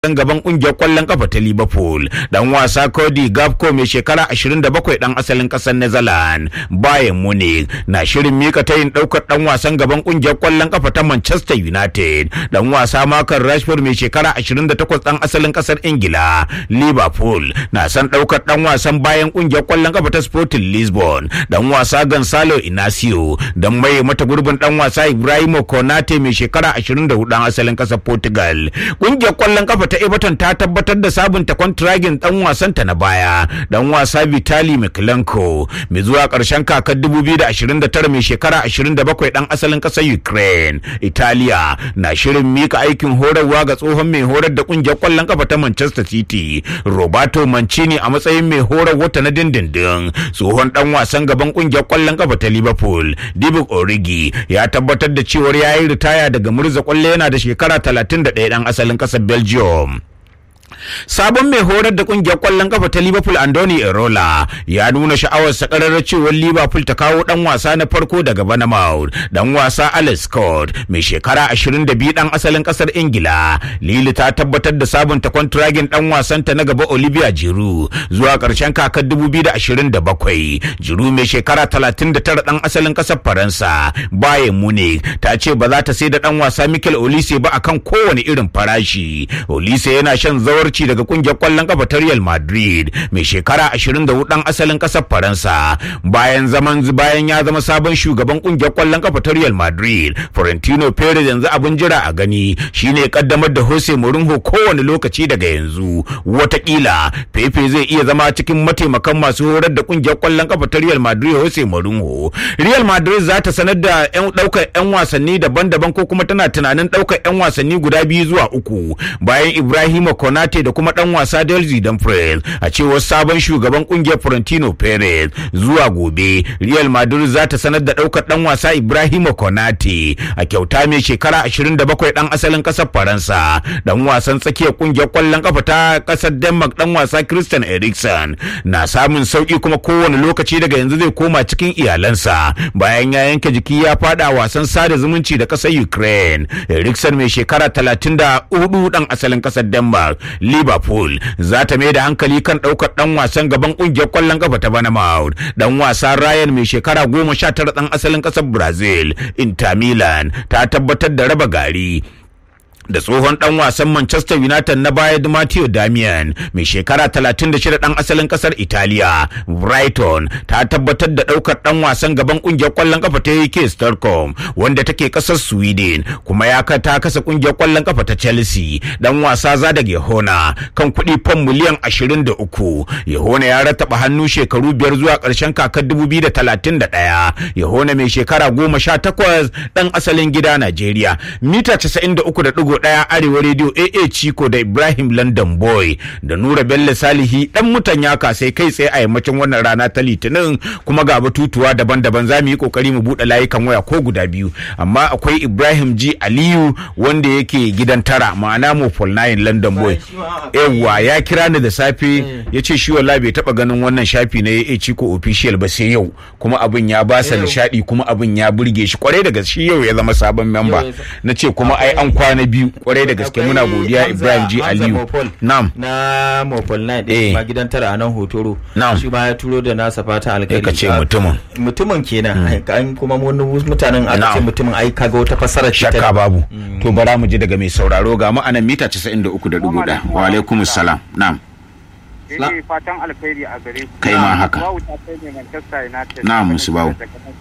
dan gaban kungiyar kwallon kafa ta Liverpool dan wasa Cody Gakpo mai shekara 27 dan asalin kasar Netherlands Bayern Munich na shirin mika tayin daukar dan wasan gaban kungiyar kwallon kafa ta Manchester United dan wasa Marcus Rashford mai shekara 28 dan asalin kasar Ingila Liverpool na san daukar dan wasan bayan kungiyar kwallon kafa ta Sporting Lisbon dan wasa Gonzalo Inacio dan mai mata gurbin dan wasa Ibrahimo Konate mai shekara 24 dan asalin kasar Portugal kungiyar kwallon kafa ta Everton ta tabbatar da sabunta kwantiragin dan wasanta na baya dan wasa Vitali Miklenko mai zuwa karshen kakar 2029 mai shekara 27 dan asalin kasar Ukraine Italiya na shirin mika aikin horarwa ga tsohon mai horar da kungiyar kwallon kafa ta Manchester City Roberto Mancini a matsayin mai horar wata na dindindin tsohon dan wasan gaban kungiyar kwallon kafa ta Liverpool Divock Origi ya tabbatar da cewar yayi ritaya daga murza kwallo yana da shekara 31 dan asalin kasar Belgium sabon mai horar da kungiyar kwallon kafa ta liverpool andoni erola ya nuna sha'awar sakarar cewar liverpool ta kawo dan wasa na farko daga banamouth dan wasa alex scott mai shekara 22 dan asalin kasar ingila lili ta tabbatar da sabunta kwantiragin dan wasanta na gaba olivia jiru zuwa karshen kakar 2027 jiru mai shekara 39 dan asalin kasar faransa bayan munich ta ce ba za ta sai da dan wasa mikel olise ba akan kowane irin farashi olise yana shan zawarci daga kungiyar kwallon kafa ta Real Madrid mai shekara 24 dan asalin kasar Faransa bayan zaman bayan ya zama sabon shugaban kungiyar kwallon kafa ta Real Madrid Florentino Perez yanzu abin jira a gani shine kaddamar da Jose Mourinho kowane lokaci daga yanzu watakila Pepe zai iya zama cikin mataimakan masu horar da kungiyar kwallon kafa ta Real Madrid Jose Mourinho Real Madrid za ta sanar da yan daukar yan wasanni daban-daban ko kuma tana tunanin daukar yan wasanni guda biyu zuwa uku bayan Ibrahima Konate da kuma dan wasa Delzi Dumfries a cewar sabon shugaban kungiyar Florentino Perez zuwa gobe Real Madrid za ta sanar da daukar dan wasa Ibrahima Konate a kyauta mai shekara 27 dan asalin kasar Faransa dan wasan tsakiyar kungiyar kwallon kafa ta kasar Denmark dan wasa Christian Eriksen na samun sauki kuma kowane lokaci daga yanzu zai koma cikin iyalansa bayan ya yanke jiki ya fada wasan sada zumunci da kasar Ukraine Eriksen mai shekara 34 dan asalin kasar Denmark Liverpool za ta mai da hankali kan ɗaukar ɗan wasan gaban ƙungiyar ƙwallon kafa ta Bournemouth ɗan wasa Ryan mai shekara goma sha tara ɗan asalin ƙasar Brazil Inter Milan ta tabbatar da raba gari da tsohon dan wasan Manchester United na baya Matteo Damian mai shekara 36 dan asalin kasar Italiya Brighton ta tabbatar da daukar dan wasan gaban kungiyar kwallon kafa ta UK Stockholm wanda take kasar Sweden kuma ya ka ta kasa kungiyar kwallon kafa ta Chelsea dan wasa Zada Gehona kan kuɗi fam miliyan 23 Yehona ya rataba hannu shekaru biyar zuwa ƙarshen kakar 2031 Yehona mai shekara 18 dan asalin gida Najeriya mita 93 ɗaya arewa rediyo AA Chiko da Ibrahim London Boy da Nura Bello Salihi dan mutan yaka sai kai tsaye a yammacin wannan rana ta Litinin kuma ga batutuwa daban-daban za mu yi kokari mu buɗe layukan waya ko guda biyu amma akwai Ibrahim G Aliyu wanda yake gidan tara ma'ana mu Paul Nine London Boy yawwa ya kira ni da safe ya ce shi wallahi bai taba ganin wannan shafi na AA Chiko official ba sai yau kuma abin ya ba sa nishadi kuma abin ya burge shi kwarai da gaske yau ya zama sabon memba na ce kuma ai an kwana biyu kwarai da gaske muna godiya Ibrahim G Aliyu na'am na Mopol 9 din ma gidan tara a nan hotoro na'am shi ma ya turo da nasa fata alkhairi ka ce mutumin mutumin kenan an kuma wani mutanen aka ce mutumin ai kaga wata fasarar shakka babu to bara mu ji daga mai sauraro ga mu anan mita 93.1 wa alaikumus salam na'am Ina fatan alkhairi a gare ku. Kai ma haka. Bawu ta kai ne Manchester United. Na'am musu bawu.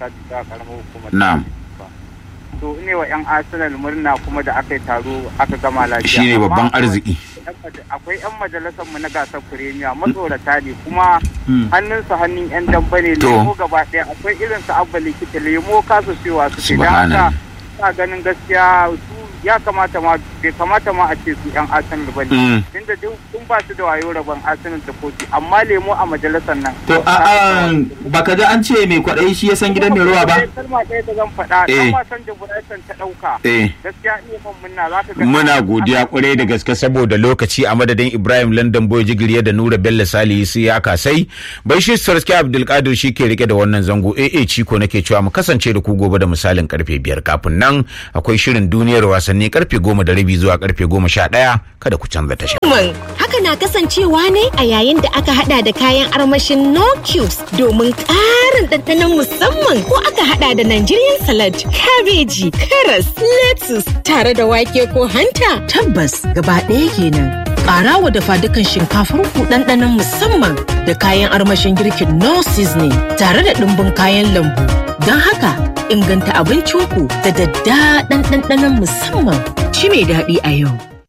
Na'am. To ne wa 'yan Arsenal murna kuma da aka yi taro aka gama lafiya. Shi ne babban arziki. Akwai 'yan majalisar mu na gasar Premier matsorata ne kuma hannunsu hannun 'yan damba ne lemo gaba ɗaya akwai irin su abba likita lemo kasa cewa su ce don haka sa ganin gaskiya su ya kamata ma bai kamata ma a ce su yan arsenal ba ne tunda duk ba su da wayo rabon arsenal da kofi amma lemo a majalisar nan to a baka ga an ce mai kwaɗayi shi ya san gidan mai ruwa ba kalma ɗaya da zan faɗa dan wasan da Brighton ta ɗauka gaskiya ne mun munna za ka ga muna godiya kwarai da gaske saboda lokaci a madadin Ibrahim London Boy Jigiriya da Nura Bello Salihu sai ya kasai bai shi Sarki Abdulkadir shi ke rike da wannan zango AA Ciko nake cewa mu kasance da ku gobe da misalin karfe biyar kafin nan akwai shirin duniyar wasa wasanni karfe goma da rabi zuwa karfe goma sha ɗaya kada ku canza tasha. Haka na kasancewa ne a yayin da aka hada da kayan armashin no cubes domin ƙarin ɗanɗanon musamman ko aka hada da Nigerian salad, kabeji, karas, lettuce tare da wake ko hanta. Tabbas gaba ɗaya kenan. Ƙara wa dafa dukan shinkafar ku ɗanɗanon musamman da kayan armashin girkin no seasoning tare da ɗumbin kayan lambu. Don haka inganta abincinku da daddaɗan ɗanɗanon musamman. Ci mai daɗi a yau.